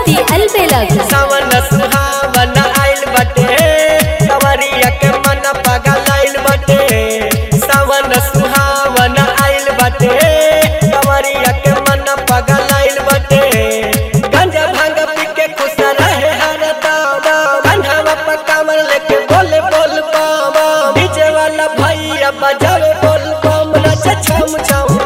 सीतामढ़ी अलबेलक सावन सुहावन आइल बटे कवरिया के मन पगल आइल बटे सावन सुहावन आइल बटे कवरिया के मन पगल आइल बटे गंजा भांग पी के खुश रहे हर दावा बंधावा पर कमर लेके बोले बोल बाबा डीजे वाला भैया बजावे बोल बम नचे छम छम